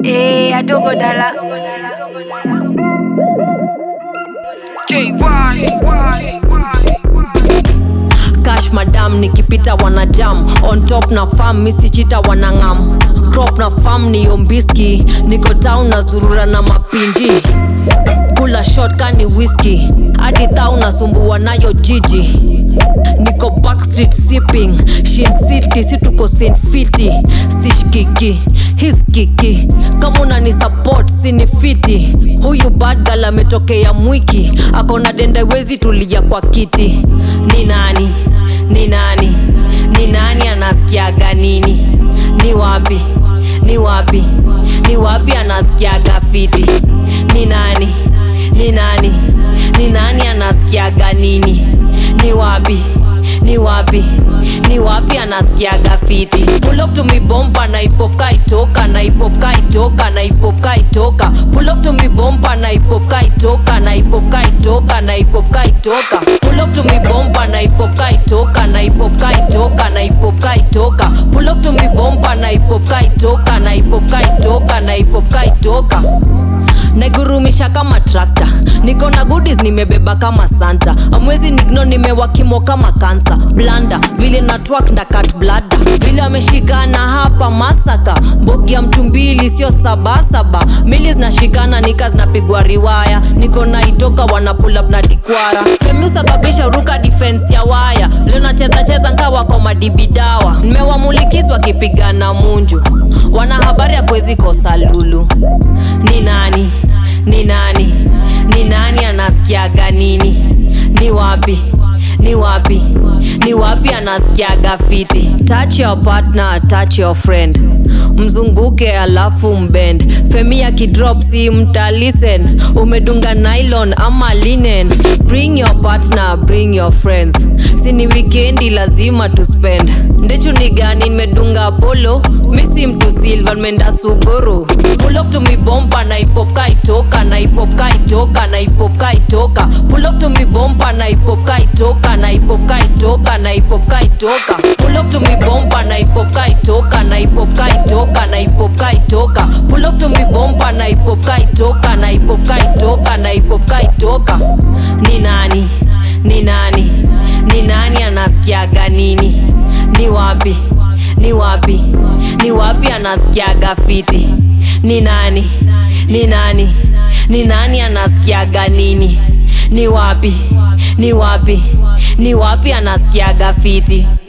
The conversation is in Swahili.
Eh, adogo dala. cash madam nikipita wanajam on top na fam misichita wanangam crop na fam ni ombiski niko town na zurura na mapinji kula shot kani whisky hadi thau nasumbua nayo jiji niko backstreet sipping shin city si tuko sinfiti sishkiki hiskiki kama unani support sinifiti huyu badgal ametokea mwiki akona dendewezi tulia kwa kiti ni nani ni nani ni nani anasikiaga nini ni wapi ni wapi ni wapi anasikiaga fiti ni nani ni nani ni nani anasikiaga nini ni wapi ni wapi ni wapi anasikiaga fiti pull up to me bomba na ipop kaitoka na ipop kaitoka na ipop kaitoka pull up to me bomba na ipop kaitoka na ipop kaitoka na ipop kaitoka pull up to me bomba na ipop kaitoka na ipop kaitoka na ipop kaitoka pull up to me bomba na ipop kaitoka na ipop kaitoka na ipop kaitoka naigurumisha kama trakta niko na goodies nimebeba kama santa amwezi nigno nimewakimo kama kansa blanda vile na twak nda kat blada vile ameshikana hapa masaka mbogi ya mtu mbili sio sabasaba mili zinashikana nika zinapigwa riwaya niko na itoka wana pull up na dikwara femi usababisha ruka defense ya waya vile nacheza cheza nkawa kwa madibidawa nimewamulikis wakipigana munju wana habari ya kwezi kosa lulu ni nani ni nani ni nani anasikiaga nini ni wapi ni wapi ni wapi anasikiaga fiti touch your partner touch your friend mzunguke alafu mbend femi ya kidrop si mta listen umedunga nylon ama linen bring your partner bring your friends sini wikendi lazima tu spend ndechu ni gani nimedunga polo misi mtu silva nimeenda suguru pull up to me bomba na ipop kaitoka na ipop kaitoka na ipop kaitoka pull up to me bomba na ipop kaitoka na ipop kaitoka na ipop kaitoka pull up to me bomba na ipop kaitoka na ipop kaitoka na ipop kaitoka pull up to me bomba na ipop kaitoka na ipop kaitoka na ipop kaitoka ni nani ni nani ni nani anasikiaga nini ni wapi ni wapi ni wapi anasikiaga fiti ni nani ni nani ni nani anasikiaga nini ni wapi ni wapi ni wapi anasikiaga fiti